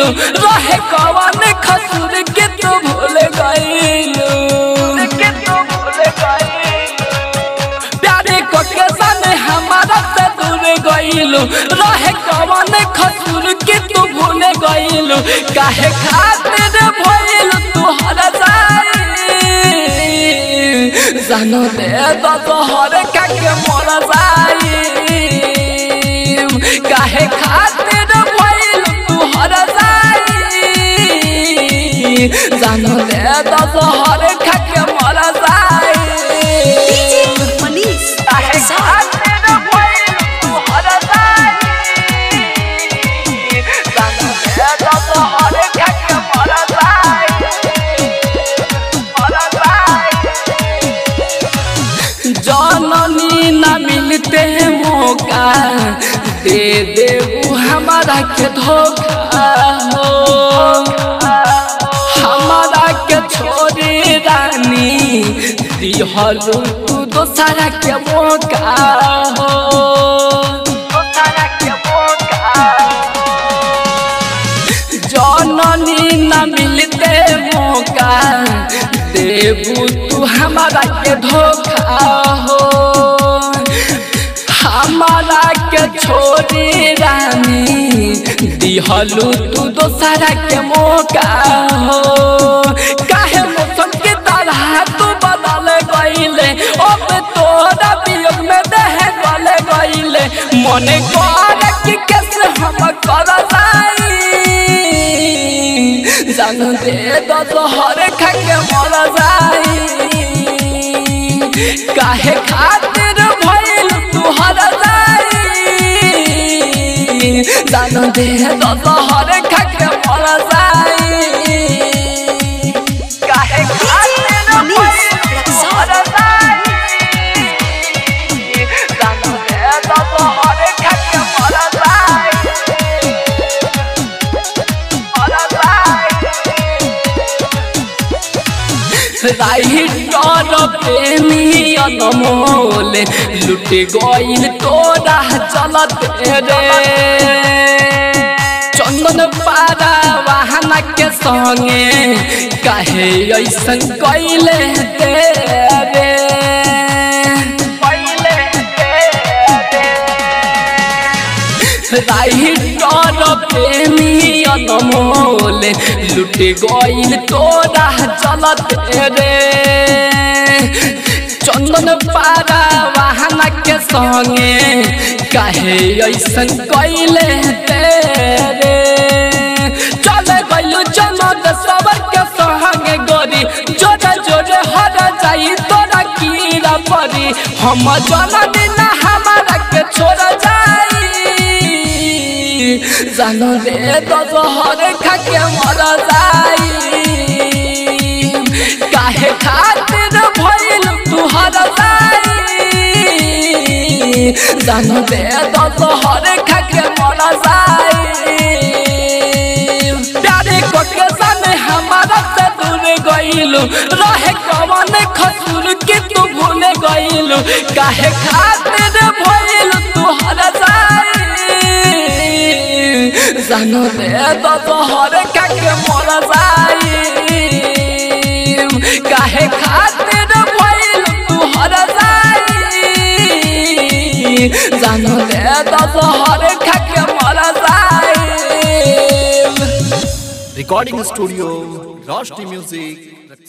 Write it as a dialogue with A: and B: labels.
A: रहे कवन खसूर के तू भूल गईलू के तू भूल गईलू प्यारे को के सामने हमारा से दूर गईलू रहे कवन खसूर के तू भूल गईलू काहे खातिर भइल तू हर जाई जानो दे तो तोहर काके मर जाई काहे खातिर भइल तू हर जाई जानो दे तो तोहर काके मर जाई
B: DJ Manish
A: काहे
B: Rexall.
A: खातिर भइल तू हर जाई जानो दे तो तोहर काके मर जाई मर जाई जननी न मिलते मौका दे देबू हमारा के धोखा हो हमारा के छोड़ी रानी दिहलू तू दोसरा के मौका हो दोसरा के मौका जननी न मिलते मौका देबू तू हमारा के धोखा हो हमारा के छोड़ी रानी दिहलू तू दोसरा के मौका हो काहे मौसम के तरह तू बदल गईले अब तोरा वियोग में देह गले गईले मने कर कि कैसे हम कर जाई जान दे दो तोहर खा के मर जाई काहे खातिर भइल तू हर जाई जान दे दो तोहर खा के मर जाई काहे खातिर
B: Manish
A: भइल तू
B: Rexall.
A: हर जाई जान दे दो तोहर खा के मर जाई मर जाई राइटर प्रेमी अनमोल लुट गईल तोरा चलत रे चंदन पारा वाहना के संगे काहे ऐसन कैले तेरे राइटर प्रेमी अनमोल लुट गईल तोरा चलत रे चंदन पारा वाहना के संगे काहे ऐसन कैले तेरे चल गइलू जनद सबर के संगे गोरी जोरे जोरे हर जाई तोरा कीड़ा परी हम जननी ना हमारा के छोड़ जाई जानो दे तो जोहर खा के मर जाई काहे खातिर भइल तू हर जाई जानो दे तो जोहर खा के मर जाई प्यारे को के सामने हमारा से दूर गईलू रहे कवन खसूर के तू भूल गईलू काहे खातिर भइल तू हर जाई जानो दे तो तोहर काके मर जाई काहे खातिर भइल तू हर जाई जानो दे तो तोहर काके मर जाई
C: रिकॉर्डिंग स्टूडियो रोशनी म्यूजिक